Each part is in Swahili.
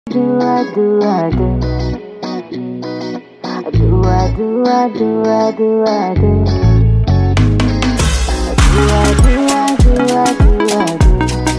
do I do I do I do I do I do I do I do I do I do I do I do I do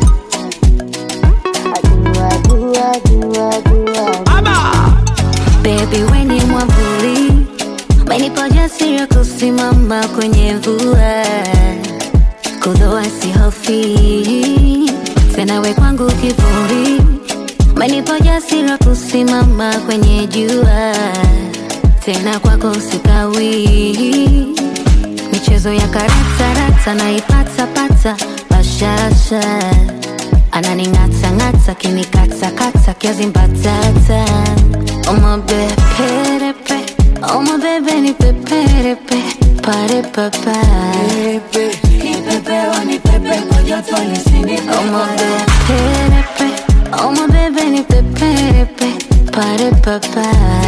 I do I do I do I do I do Baby we ni mwavuli, umenipa ujasiri wa kusimama kwenye mvua, kudhoa sihofi tena, we kwangu kivuli, umenipa ujasiri wa kusimama kwenye jua, tena kwako sikawi, michezo ya karata rata naipata pata bashasha ananing'ata ng'ata kinikata kata kiazi mbatata omabeperepe omabebe ni peperepe pare papa omabeperepe omabebe ni peperepe pare papa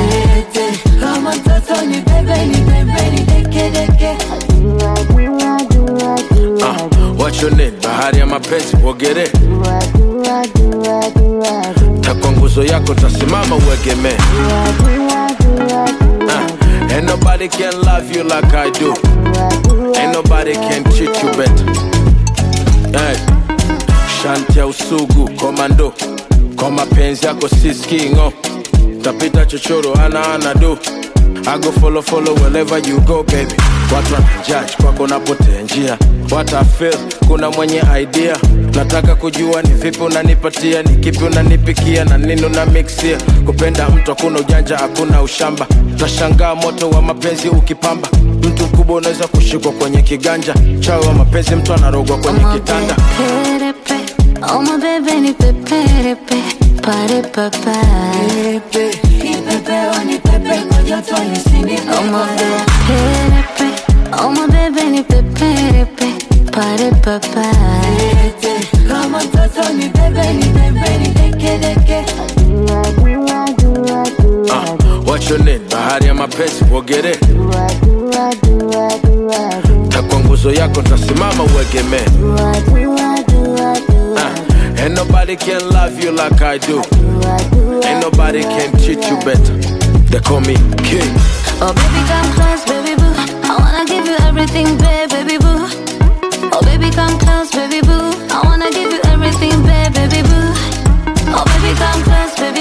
do I do I do I do I Uh, do what's your name? Bahari ya mapenzi uogere, do I do I do I do I do takwa nguzo yako tasimama uegemee. do I do I do I do Uh, ain't nobody can love you like I do. I do Ain't nobody can treat you better. Hey. Shanti ya usugu komando, kwa mapenzi yako siskingo, tapita chochoro ana ana do. I go follow follow wherever you go baby. Watu wanajudge kwako napotea njia, what I feel, kuna mwenye idea. Nataka kujua ni vipi unanipatia, ni kipi unanipikia na nini una mixia. Kupenda mtu hakuna ujanja, hakuna ushamba, tashangaa moto wa mapenzi ukipamba. Mtu mkubwa unaweza kushikwa kwenye kiganja, chawi wa mapenzi mtu anarogwa kwenye kitanda. omabeperepe omabebe ni peperepe pare papa omabeperepe omabebe ni peperepe pare papa do I do I do I do I Uh, do what's your name? Bahari ya mapenzi uogere, do I do I do I do I do takwa nguzo yako tasimama uegemee. do I do I do I do I Uh, ain't nobody can love you like I do. do I do I Ain't nobody can treat you better. They call me king. Oh baby come close baby boo I wanna give you everything babe baby boo Oh baby come close baby boo I wanna give you everything babe baby boo Oh baby come close baby